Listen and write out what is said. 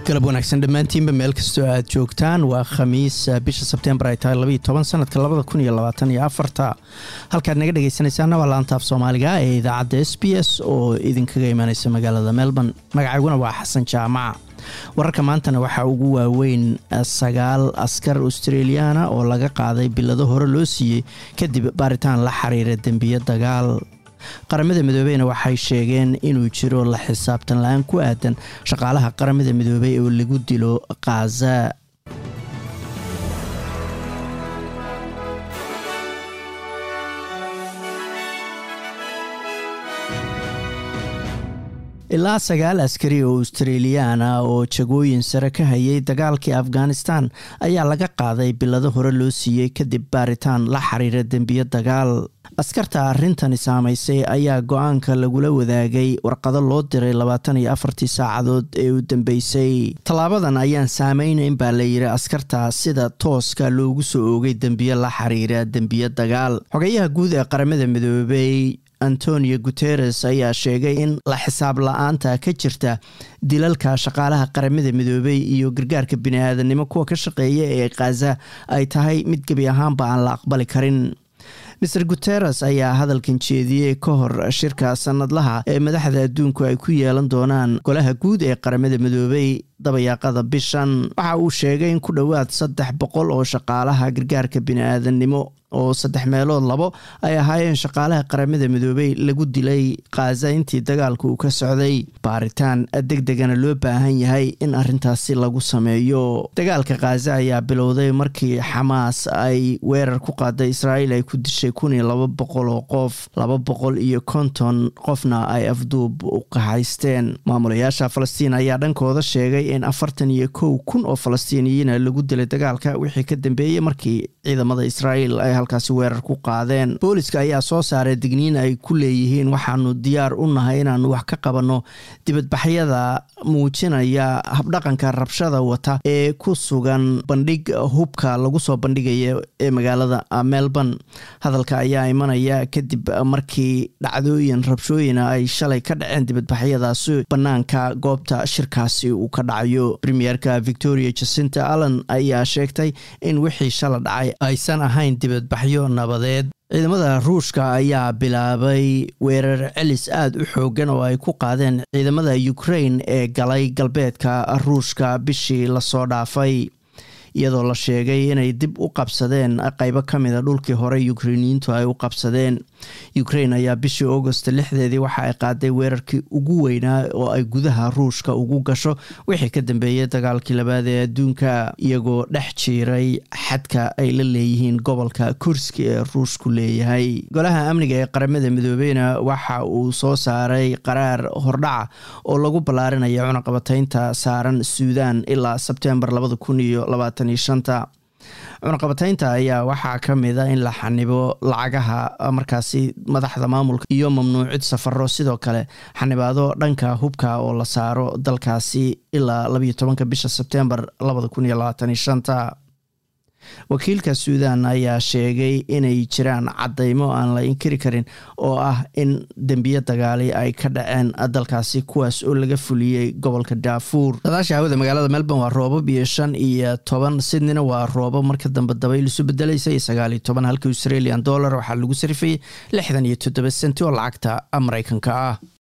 galab wanaagsan dhammaantiinba meel kastoo aad joogtaan waa khamiis bisha sebtembar ay tahay labaiyo toban sanadka labada kun iyo labaatan iyo afarta halkaad naga dhegeysanaysaana waa laantaaf soomaaliga ee idaacadda s b s oo idinkaga imaaneysa magaalada melbourne magacayguna waa xasan jaamaca wararka maantana waxaa ugu waaweyn sagaal askar australiyaana oo laga qaaday bilado hore loo siiyey kadib baaritaan la xiriira dembiyo dagaal qaramada midoobeyna waxay sheegeen inuu jiro la xisaabtan la-aan ku aadan shaqaalaha qaramada midoobey oo lagu dilo khaza ilaa sagaal askari oo australiyaana oo jagooyin sare ka hayay dagaalkii afghanistan ayaa laga qaaday bilado hore loo siiyey kadib baaritaan la xiriira dembiyo dagaal askarta arrintani saamaysay ayaa go-aanka lagula wadaagay warqado loo diray labaatan iyo afartii saacadood ee u dambeysay tallaabadan ayaan saameynayn baa layidhi askarta sida tooska loogu soo oogay dembiyo la xiriira dembiyo dagaal xogeyaha guud ee qaramada midoobey antonio guteres ayaa sheegay in la xisaab la-aanta ka jirta dilalka shaqaalaha qaramada midoobey iyo gargaarka bini-aadanimo kuwa ka shaqeeya ee khaza ay tahay mid gebi ahaanba aan la aqbali karin maer guteres ayaa hadalkan jeediyey ka hor shirka sanadlaha ee madaxda adduunku ay ku yeelan doonaan golaha guud ee qaramada midoobey dabayaaqada bishan waxa uu sheegay in ku dhowaad saddex boqol oo shaqaalaha gargaarka bini-aadanimo oo saddex meelood labo ay ahaayeen shaqaalaha qaramada midoobey lagu dilay khaza intii dagaalka uu ka socday baaritaan deg degana loo baahan yahay in arintaasi lagu sameeyo dagaalka khaza ayaa bilowday markii xamaas ay weerar ku qaaday israa'iil ay ku dishay kun iyo laba boqol oo qof laba boqol iyo konton qofna ay afduub u qahaysteen maamulayaasha falastiin ayaa dhankooda sheegay in afartan iyo kow kun oo falastiiniyiina lagu dilay dagaalka wixii ka dambeeyey markii ciidamada israa'iil ay halkaasi weerar ku qaadeen booliska ayaa soo saaray digniin ay ku leeyihiin waxaanu diyaar u nahay inaanu wax ka qabanno dibadbaxyada muujinaya habdhaqanka rabshada wata ee ku sugan bandhig hubka lagu soo bandhigaya ee magaalada melbourne hadalka ayaa imanaya kadib markii dhacdooyin rabshooyina ay shalay ka dhaceen dibadbaxyadaasi banaanka goobta shirkaasi uu ka dhacayo premierka victoria jacinta allen ayaa sheegtay in wixii shala dhacay aysan ahayn dibadbaxyo nabadeed ciidamada ruushka ayaa bilaabay weerar celis aada u xoogan oo ay ku qaadeen ciidamada ukraine ee galay galbeedka ruushka bishii lasoo dhaafay iyadoo la sheegay inay dib u qabsadeen qeybo ka mida dhulkii hore ukreiniyiintu ay u qabsadeen ukraine ayaa bishii augost lixdeedii waxa ay qaaday weerarkii ugu weynaa oo ay gudaha ruushka ugu gasho wixii ka dambeeyey dagaalkii labaad ee adduunka iyagoo dhex jiiray xadka ay la leeyihiin gobolka kurski ee ruushku leeyahay golaha amniga ee qaramada midoobeyna waxa uu soo saaray qaraar hordhaca oo lagu ballaarinaya cunaqabataynta saaran suudan ilaa sebtembar labada kun iyo labaatan iyo shanta cunaqabataynta ayaa waxaa ka mida in la xanibo lacagaha markaasi madaxda maamulka iyo mamnuucid safaro sidoo kale xanibaado dhanka hubka oo la saaro dalkaasi ilaa labayo tobanka bisha sebtembar labada kun iyo labaatan iyo shanta wakiilka suudan ayaa sheegay inay jiraan cadeymo aan la inkiri karin oo ah in dembiyo dagaali ay ka dhaceen dalkaasi kuwaas oo laga fuliyey gobolka daafuur sadaasha hawada magaalada melbourne waa roobab iyo shan iyo toban sydneyna waa roobab marka dambe dabayl isu bedelaysa iyo sagaal iyo toban halka australian dollar waxaa lagu sarifayay lixdan iyo toddoba senti oo lacagta mareykanka ah